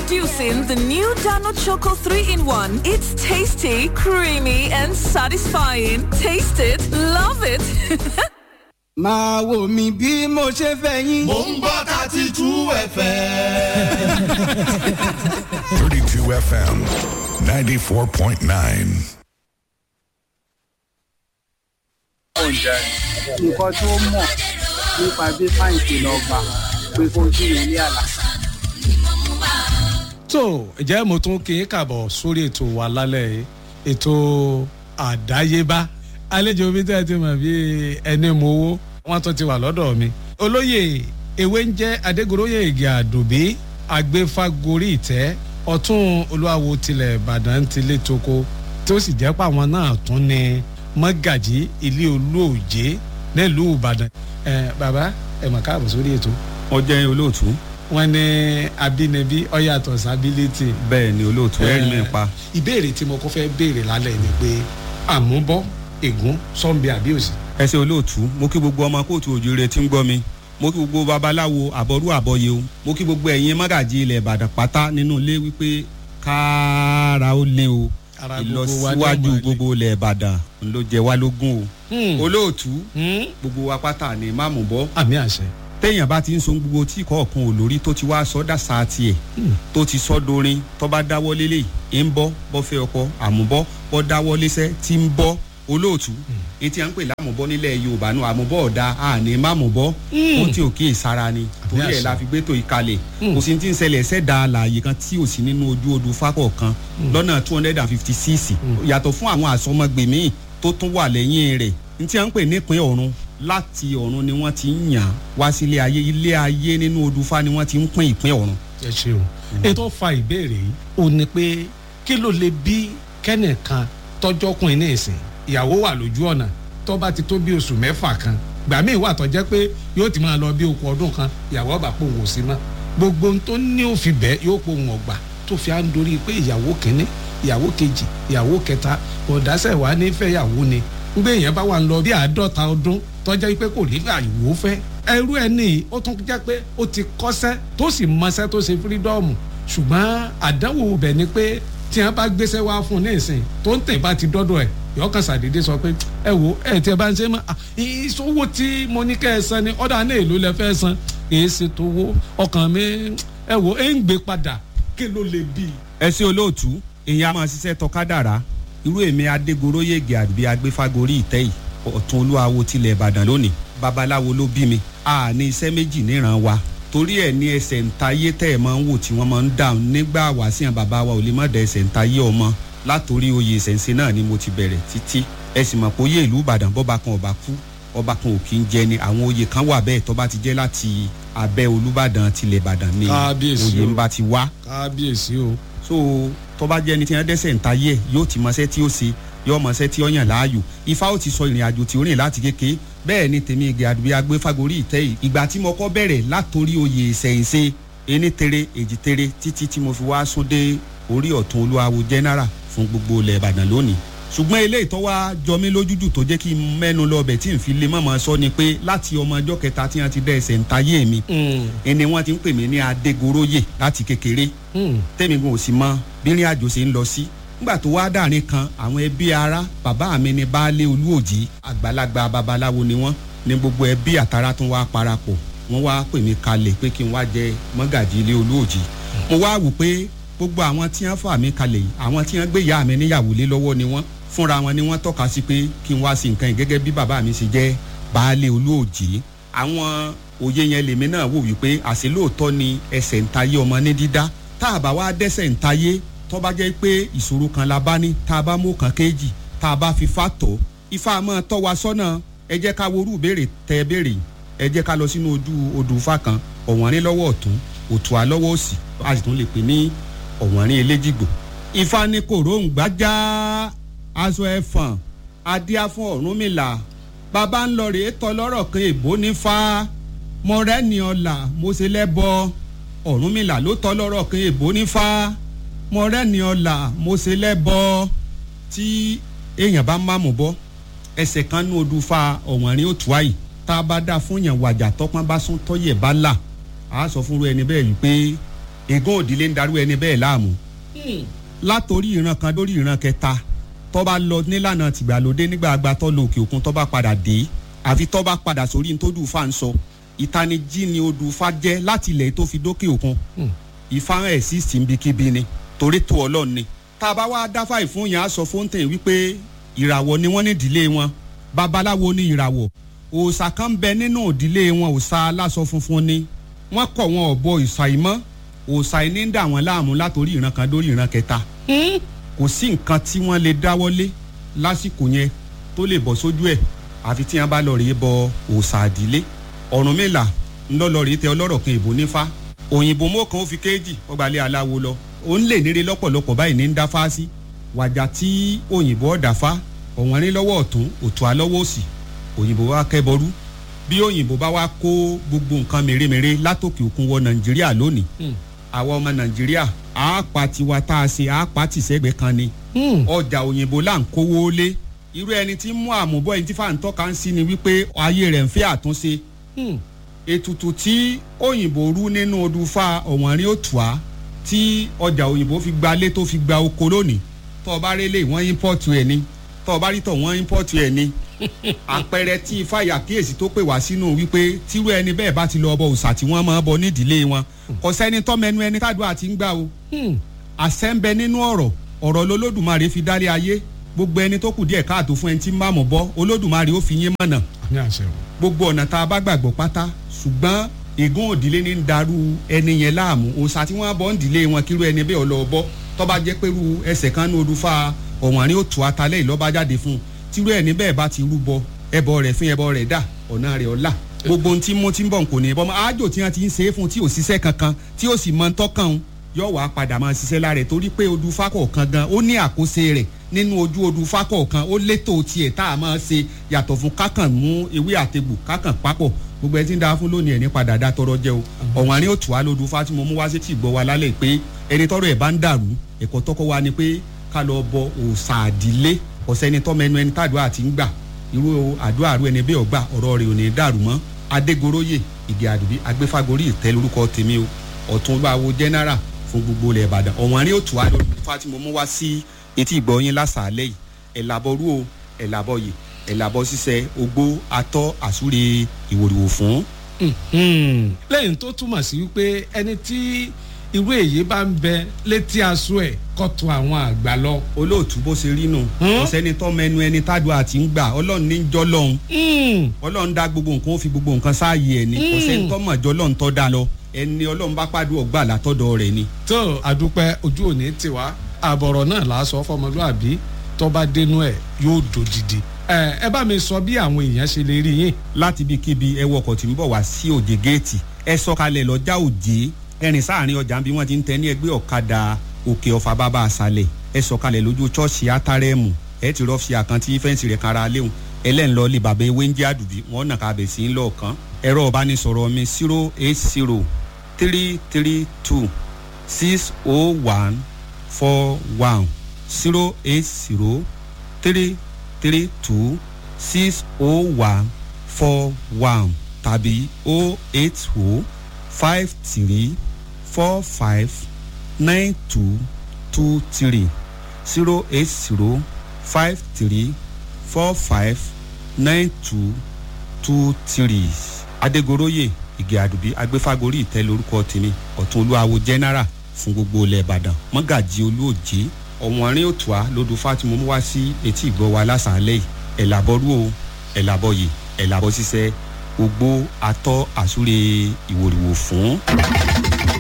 Introducing the new Dano Choco 3 in 1. It's tasty, creamy, and satisfying. Taste it, love it. máa wò mí bí mo ṣe fẹ́ yín. mò ń gbọ́ thirty two fm. 32 FM 94.9. nǹkan tó mọ̀ nípa bí fáìntì lọ gbà pé kó jí ilé àlá. tó ǹjẹ́ mo tún kí n kàbọ̀ sórí ètò wa lálẹ́ yìí ètò àdáyébá àlejò mi tẹ́ ẹ ti mọ̀ bí ẹni mo wó wọ́n tún ti wà lọ́dọ̀ mi. olóyè ewé ń jẹ́ adégoróyè ìgè àdùbí agbéfágorí ìtẹ́ ọ̀tún olúwawo tilẹ̀ ìbàdàn ti lé toko tó sì jẹ́ pàwọn náà tún ní mọ́gàjí ilé olóòjé nílùú ìbàdàn. ẹ bàbá ẹ mọ̀ káàbọ̀ sórí ètò wọ́n jẹ́ olóòtú wọn ní abínibí ọyàtọ̀ sábílítì. bẹ́ẹ̀ ni olóòtú ẹ̀rí mi pa. ìbéèrè tí mo kọ́ fẹ́ béèrè lálẹ́ ni pé àmúbọ́ ègún sọ́nbi àbíòsì. ẹ ṣe olóòtú mo kí gbogbo ọmọ kóòtù òjòrè tí ń gbọ́ mi mo kí gbogbo babaláwo àbọ̀rú àbọ̀yé o mo kí gbogbo ẹ̀yin mọ́gàjì ilẹ̀ ìbàdàn pátá nínú ilé wípé kára ó lé o Ara gbogbo wa ni ó ìlọsíwájú máa lé. gbogbo ilẹ̀ ìbàdàn ló jẹ wá lógún o Hmm. olóòtú Hmm? gbogbo wa pátá ni má mú bọ́ àmì àṣẹ. téèyàn bá ti ń so gbogbo tí kọ̀ọ̀kan ò lórí tó ti wá sọ́dà sáà tiẹ̀ tó ti sọ́ dorin tó bá dáwọ́ lélẹ̀ ń bọ́ bọ́ fẹ́ ọkọ àmúbọ́ bọ́ dáwọ́ léṣẹ́ tí ń bọ́ olóòtú etí à ń pè lámùbọ́ nílẹ̀ yorùbá náà àmúbọ́ ọ̀dà àní mámùbọ́ ó tí ò kí ìsara ni torí ẹ̀ la fi gbé tó ìkalẹ̀ kò sí ti ń ṣẹlẹ̀ ṣẹ̀dá àlàyé kan tí ò sí nínú ojú odù fákọ̀ kan lọ́nà two hundred and fifty six yàtọ̀ fún àwọn àsọmọgbèmí tó tún wà lẹ́yìn rẹ̀ ní tí à ń pè nípìn ọ̀run láti ọ̀run ni wọ́n ti ń yàn wá sílé ayé ilé ayé nínú odù fá ni wọ́n ti ń pín ìpín ọ̀run. ẹ ṣeun. ètò fa ìbéèrè yìí ò ní pé kí ló lè bí kẹ́nìkan tọ́jọ́kùnrin ní ìsìn ìyàwó wà lójú ọ̀nà tó bá ti tó bí oṣù mẹ́fà kan gbà míì wà tó jẹ́ pé yóò ti máa lọ bí okùn ọdún kan ìyàwó ọba pò wò sí mọ́ gbogbo ohun tó ní òfin bẹ́ẹ̀ yóò pò wọ́n gbà tó fi à ń dorí pé ìyàwó kínní ìyàwó kejì ìyàwó kẹta ọ̀dásẹ̀ wà ní fẹ́yàwó ni ngbé èèyàn bá wà ń lọ bí àádọ́ta ọdún tọ́jà pé kò ní àyùwò fẹ́ ẹrú ẹ ní ó tún jẹ́ pé ó ti kọ́sẹ́ tó sì mọṣẹ́ tó ṣe fírídọ́ọ̀mù ṣùgbọ́n àdánwò bẹ̀ ni pé tí wọ́n bá gbéṣẹ́ wá fún un ní ìsìn tó ń tẹ̀ bá ti dọ́dọ̀ ẹ̀ yọkàn sàdédé sọ pé ẹ wo ẹ tí ẹ bá ń ṣe mọ ìṣòwò tí mo ní kẹ́ ẹ san ni ọ̀dà náà èlò lẹ fẹ́ san èyí ṣe tó wó ọkàn mi ẹ wo ẹ ń gbé padà kí ló lè bí. ẹ sí olóòtú èèyàn a máa ṣiṣẹ́ tọkádàrá irú èmi adégoróyègè àbí agbéfágorí ìtẹ́ yìí ọ̀tún olúwawo tilẹ̀ ìbàdàn lónìí babaláwo ló bí mi a ní iṣẹ́ méjì níran wa torí ẹ̀ ní ẹsẹ̀ ntayé tẹ́ ẹ̀ máa ń wò tí wọ́n máa ń dà nígbà wàásìyàn bàbá wa ò lè má da ẹsẹ̀ ntayé ọmọ látòrí oyè ìṣẹ̀ǹsẹ̀ náà ni mo ti bẹ̀rẹ̀ títí ẹ sì mọ̀ pé oyè ìlú ìbàdàn bọ́ba kan ọba kú ọba kan ò kí ń jẹ ni àwọn oyè kan wà bẹ́ẹ̀ tó bá ti jẹ́ láti abẹ́ olúbàdàn tilẹ̀ ìbàdàn ni Kábíyèsí oyè o. ń bá ti wá kábíyèsí o. so tọba jẹ ẹni tí wọn dẹsẹ ń ta yẹ yóò ti mọṣẹ tí ó ṣe yóò mọṣẹ tí ó yàn láàyò ifá ó ti sọ ìrìn àjò tí ó rìn láti kéke bẹẹ ni tèmi ìgbé àdúgbò agbé fagori ìtẹ yìí ìgbà tí mo kọ bẹrẹ látòrí oyè ìṣẹyìnṣe ení tere èjì tere títí tí mo fi wá sún dé orí ọ̀tún olúwawo general fún gbogbo ilẹ̀ ìbàdàn lónìí ṣùgbọ́n eléyìí tó wá jọ mí lójújù tó jẹ́ kí n mẹ́nu lọ bẹ̀ tí n fi lè mọ̀mọ́ sọ ni pé láti ọmọ ọjọ́ kẹta tí wọ́n ti dẹ́ ẹsẹ̀ ń tayé mi ẹni wọ́n ti ń pè mí ní adégoróyè láti kékeré tẹ́mi gan ò sì mọ bírin àjò ṣe ń lọ sí nígbà tó wá dàrin kan àwọn ẹbí ara bàbá mi ní baálé olúòjì àgbàlagbà babaláwo ni wọ́n ní gbogbo ẹbí àtàrà tún wá parapọ̀ wọ́n wá pè mí kalẹ̀ pé kí n wá jẹ mọ́gàjì ilé olúòjì mo wá wò pé gbogbo àwọn tí wọ́n fà mí kalẹ̀ yìí àwọn tí wọ́n gbé ìyá mi níyàwó lé lọ́wọ́ ni wọ́n fúnra wọn ni wọ́n tọ́ka sí pé kí n wá sí nǹkan yìí gẹ́gẹ́ bí bàbá mi ṣe jẹ́ baálé olúòjì àwọn òye yẹn lèmi náà wò wípé àṣẹ lóòótọ́ ni ẹsẹ̀ ń tayé ọmọ ní dídá tá a bá wá dẹ́sẹ̀ ń tayé tó bá jẹ́ pé ìṣòro kan la bá ní tá a bá mú kan kéjì tá a bá fi fa tọ̀ ifá máa tọ́ wa sọ́nà ẹ jẹ́ ká worú béèrè tẹ́ béèrè ẹ jẹ́ ká lọ sínú ojú odù ifá kan ọ̀wọ́nrín lọ́wọ́ ọ̀tún òtún lọ́wọ́ òsì a sì tún lè pè ní ọ̀wọ́nrín eléjìgbò ifá ní kòróǹgbá já aṣọ ẹ̀fọ̀n adíá fún ọ̀rúnmìlà bàbá ń lọ rèé tọ́ lọ́rọ̀ kan èbó ní fa mọ̀rẹ́ni ọ̀la mo ṣe lẹ́bọ ọ̀rúnmìlà ló tọ́ lọ́rọ̀ kan èbó ní fa mọ̀rẹ́ni ọ̀la mo ṣe lẹ́bọ tí èèyàn bá má mú bọ́ ẹsẹ̀ kan ní odù fa ọ̀wọ́nrín òtún àyè tá a bá dá fún yàn wàjà tọ́pọ́n bá sún tọ́yẹ̀ bá là á sọ fúnru ẹni bẹ́ẹ̀ wípé ègún òdìlé ń darú ẹni bẹ́ẹ̀ láàmú látòrí ìran kan lórí ìran kẹta tó bá lọ nílànà tìgbàlódé nígbà àgbà tó lọ òkè òkun tó bá padà dé àfi tó bá padà sórí ní tó dùn fà ń sọ ìtanijí ni odù fa jẹ́ láti ilẹ̀ tó fi dókè òkun ìfáhàn ẹ̀ sí síbikíbi ni torí tó ọlọ́run ni tá a bá wá dáfà ìfún yẹn á sọ fóńtẹ̀ wípé ìràwọ̀ ni wọ́n ní ìdílé wọn babaláwo ní ìràwọ̀ òòṣà kan bẹ nínú ìdílé wọn òòṣà aláṣọ funfun ni wọ́n kọ̀ wọn ọ̀bọ ìṣàìmọ́ òòṣà iní ń dà wọ́n láàmú látòrí ìran kan dórí ìran kẹta kò sí nǹkan tí wọ́n lè dáwọ́lé lásìkò yẹn tó lè bọ́ sójú ẹ̀ àfi tí wọ́n bá lọ rèé bọ òòṣà àdílé Ọ̀rúnmìlà ńlọ́lọ́ rèé tẹ ọlọ́rọ̀ kan ìbò nífá òyìnbó mọ́kàn ó fi kéèjì ọgbàlẹ̀ aláwo lọ ó ń lè níre lọ́pọ̀lọpọ̀ báyìí ní ń dá fáásí wàjà tí òyìnbó ọ̀dà fá ọ̀wọ́n rí lọ́wọ́ ọ̀tún òtún alọ́wọ́ òsì òyìnbó wa kẹ́bọrú bí òyìnbó bá wá kó gbogbo nǹkan mèremère látòkè òkun wọ nàìjíríà lónìí àwọn ọmọ nàìjíríà àápa tiwa tá a ṣe àápa tìṣẹ́gbẹ́ kan ni ọjà òyìnbó là ń kówó lé irú ẹni tí ń mú àmúbọ̀ ẹni tí fàǹtọ́ kan sí ni wípé ayé rẹ̀ ń fẹ́ àtúnṣe ètùtù tí òyìnbó rú nínú odùfà ọ̀wọ́nrín òtùá tí ọjà òyìnbó fi gba lé tó fi gba oko lónìí tó o bá rí lé wọ́n ímpọ́ọ̀tù ẹ̀ ni tó o bá rí tọ̀ wọ́n ímpọ́ọ̀tù ẹ̀ ni àpẹẹrẹ tí ifá ìyàkíyèsí tó pè wá sínú wípé tírú ẹni bẹ́ẹ̀ bá ti lọ ọbọ òòṣà tí wọ́n máa bọ nídìílé wọn kò sẹ́ni tọ́mẹnu ẹni tádùn àti ń gbà o àṣẹ ń bẹ nínú ọ̀rọ̀ ọ̀rọ̀ lolódùmarè fi dálé ayé gbogbo ẹni tó kù díẹ̀ káàtó fún ẹni tí ń bá mọ̀ bọ́ olódùmarè ó fi yín mọ̀nà ní àṣẹ o. gbogbo ọ̀nà tá a bá gbàgbọ́ pátá ṣùgbọ́n ègún òdìlé ní ń darú ẹni yẹn láàmú òòṣà tí wọ́n bọ́ ń dìlé wọn kírú ẹni bẹ́ẹ̀ ọlọ́ bọ́ tó bá jẹ́ pẹ̀lú ẹsẹ̀ kan ní olùfà ọ̀wọ́nrín òtù atalẹ́ ìlọ́ba jáde fún un tírú ẹni bẹ́ẹ̀ bá ti rúbọ ẹbọ rẹ̀ fún ẹbọ rẹ̀ dà ọ̀nà rẹ̀ ọ̀la gbogbo ohun tí mo ti ń bọ̀ kò ní bọ́ mọ́ àjò tí wọ́n ti ń ṣe é fún tí ò ṣiṣẹ́ kankan tí ò sì mọ tọ́kàn un yóò wá padà máa ṣiṣẹ́ lára ẹ̀ torí pé odù fákọ̀ kan gan ó ní àkóso rẹ̀ nínú ojú odù fákọ̀ kan ó létò tiẹ̀ tá a máa ṣe yàtọ̀ fún kákàn mú ewé àtegbò kákàn papọ̀ gbogbo ẹ ti ń da fún lónìí ẹ̀ ní padà dá tọrọ jẹ o ọ̀wọ́n àní òtù wa lódù fá tí mo mú wá sí tì gbọ́ wa lálẹ́ pé ẹni tọrọ ẹ̀ bá ń dàrú ẹ̀kọ́ tọ́kọ́ wa ni pé ká lọ bọ òòṣà àdílé ọ̀sẹ́ni tọ́mẹnu ẹni tàdúrà ti ń gbà irú àdúrà rú ẹni bẹ́ẹ̀ ọgbà ọ̀rọ̀ rẹ̀ ò ní dàrú mọ́ adégoróyè ìgè àdùbí agbéfagórí ìtẹ́ lórúkọ tèmi o ọ̀tún olúwawo general fún gbogbo ilẹ̀ ìbàdàn ọ̀wọ́n àrí òtún wa lórí fún àti mo mú wá sí etí ìgbọ̀nyín lásàálẹ̀ yìí ẹ̀làbọ̀rú o ẹ̀làbọ̀yè ẹ̀làbọ̀ ṣiṣẹ́ ogbó atọ́ àsúre ìwòrìwò fún. lẹ́yìn tó túmọ̀ sí wípé ẹni tí irú èyí bá ń bẹ létí aṣọ ẹ̀ kọ́tù àwọn àgbà lọ. olóòtú bó ṣe rí nù kò sẹ́ni tọ́ mẹnu ẹni tádùn àti ń gbà ọlọ́run ní jọ́ lọ́hún ọlọ́run dá gbogbo nǹkan ó fi gbogbo nǹkan sáàyè ẹ̀ ni kò sẹ́ni tọ́ mọ̀ jọ́ lọ́hún tọ́ da lọ ẹni ọlọ́run bá pàdé ọgbà látọ̀dọ̀ rẹ̀ ni. tó àdúpẹ́ ojú òní tiwa àbọ̀rọ̀ náà là á sọ fọmọlúàbí tó bá dénú ẹ̀ yóò dòdìdì ẹ ẹ bá mi sọ bí àwọn èèyàn ṣe lè rí yín. láti ibikíbi ẹ wọkọ̀ tí ń bọ̀ wá sí òjè géètì ẹ sọ̀kalẹ̀ lọ́jà òjè ẹrìn sáàrin ọjà bí wọ́n ti ń tẹ ní ẹgbẹ́ ọ̀kadà òkè ọ̀fà bàbá àṣàlẹ̀ ẹ sọ̀kalẹ̀ lójú chọ́ọ̀ṣì átárẹ́mù ẹ ti rọ́ọ̀fì àkántí fẹ́ǹsì rẹ̀ kára léwu ẹlẹ́nlọ́ lè bàbá ewé ń jẹ́ àdùbí wọ́n nà ká bẹ̀ sí ń lọ́ọ̀kan ẹ̀rọ ọ̀bánisọ̀rọ̀ mi zero eight zero three three two six oh one four one zero eight zero three three two six oh one four one tàbí oh eight oh five three four five nine two two three zero eight zero five three four five nine two two three. adégoroyè ìgè àdùbí agbéfagórí ìtẹ́ lórúkọ tèmi ọ̀tún olúwawo general fún gbogbo ilẹ̀ ìbàdàn mọ́gàjì olóòjé ọ̀wọ́nrín òtùá lódù fátìmọ́ mú wá sí etí ìgbọ́ wa lásàálẹ̀ yìí ẹ̀làbọ̀rú o ẹ̀làbọ̀yè ẹ̀làbọ̀ ṣiṣẹ́ ogbó atọ́ àsúre ìwòrìwò fún.